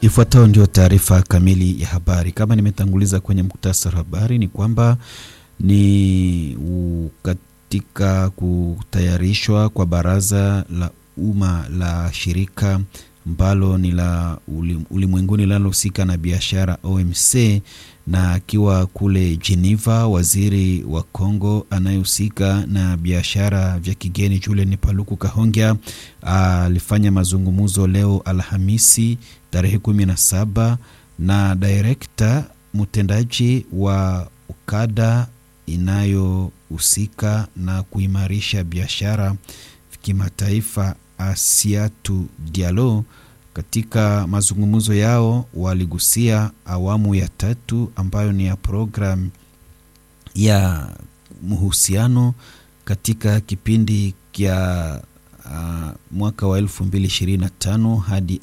Ifuatayo ndio taarifa kamili ya habari. Kama nimetanguliza kwenye muktasari wa habari, ni kwamba ni u, katika kutayarishwa kwa baraza la umma la shirika ambalo ni la ulimwenguni linalohusika na biashara OMC, na akiwa kule Geneva, waziri wa Kongo anayehusika na biashara vya kigeni Julien Paluku Kahongya alifanya mazungumzo leo Alhamisi tarehe kumi na saba na direkta mtendaji wa ukada inayohusika na kuimarisha biashara kimataifa Asiatu Diallo. Katika mazungumzo yao waligusia awamu ya tatu ambayo ni ya programu ya mhusiano katika kipindi kya uh, mwaka wa 2025 hadi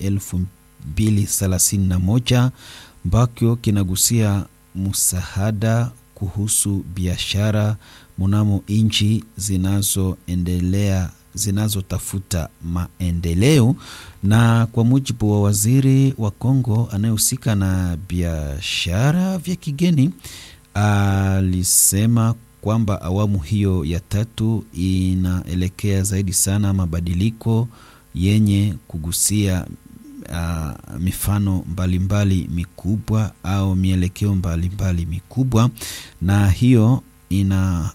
2031 ambacho kinagusia msaada kuhusu biashara mnamo nchi zinazoendelea zinazotafuta maendeleo. Na kwa mujibu wa waziri wa Kongo anayehusika na biashara vya kigeni, alisema kwamba awamu hiyo ya tatu inaelekea zaidi sana mabadiliko yenye kugusia uh, mifano mbalimbali mbali mikubwa au mielekeo mbalimbali mikubwa, na hiyo ina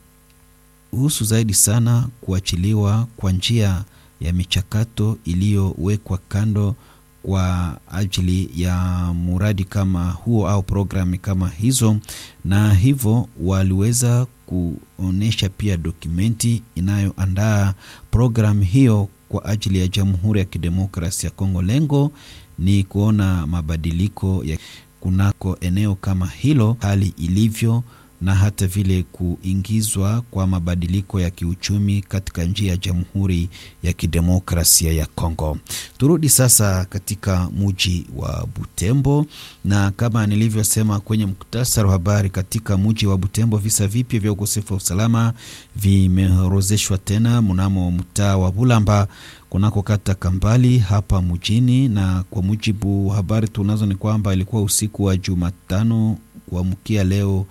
husu zaidi sana kuachiliwa kwa njia ya michakato iliyowekwa kando kwa ajili ya muradi kama huo au programu kama hizo, na hivyo waliweza kuonyesha pia dokumenti inayoandaa programu hiyo kwa ajili ya Jamhuri ya Kidemokrasia ya Kongo. Lengo ni kuona mabadiliko ya kunako eneo kama hilo, hali ilivyo na hata vile kuingizwa kwa mabadiliko ya kiuchumi katika njia ya Jamhuri ya Kidemokrasia ya Kongo. Turudi sasa katika muji wa Butembo, na kama nilivyosema kwenye muktasari wa habari, katika muji wa Butembo visa vipya vya ukosefu wa usalama vimeorozeshwa tena mnamo mtaa wa Bulamba kunako kata Kambali hapa mjini, na kwa mujibu wa habari tunazo ni kwamba ilikuwa usiku wa Jumatano kuamkia leo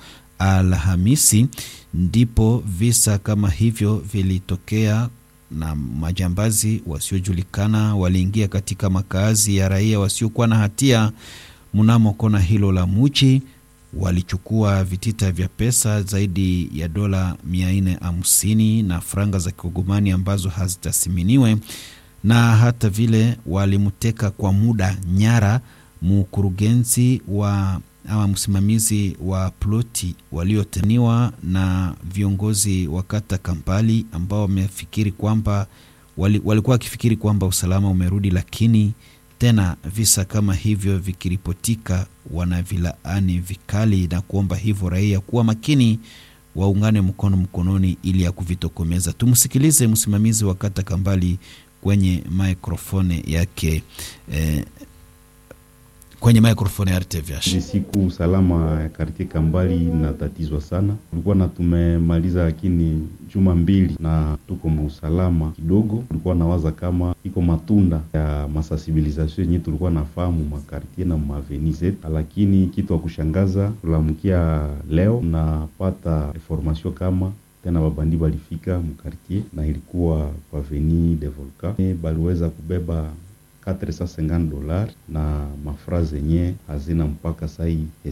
Alhamisi ndipo visa kama hivyo vilitokea, na majambazi wasiojulikana waliingia katika makazi ya raia wasiokuwa na hatia mnamo kona hilo la muji. Walichukua vitita vya pesa zaidi ya dola mia nne hamsini na franga za kigogomani ambazo hazitasiminiwe, na hata vile walimteka kwa muda nyara mkurugenzi wa ama msimamizi wa ploti walioteniwa na viongozi wa kata Kampali ambao wamefikiri kwamba wali, walikuwa wakifikiri kwamba usalama umerudi, lakini tena visa kama hivyo vikiripotika, wanavilaani vikali na kuomba hivyo raia kuwa makini, waungane mkono mkononi ili ya kuvitokomeza. Tumsikilize msimamizi wa kata Kambali kwenye maikrofone yake eh, kwenye maikrofoni ya RTVH. Ni siku usalama ya kartie Kambali inatatizwa sana, tulikuwa na tumemaliza lakini juma mbili na tuko muusalama kidogo. Tulikuwa nawaza kama iko matunda ya masensibilisation yenye tulikuwa nafahamu makartie na maveni zetu, lakini kitu wa kushangaza tulamkia leo napata information kama tena babandi balifika mkartier na ilikuwa kwa Avenue de Volcan, baliweza kubeba 450 dollars na mafra zenye hazina mpaka sai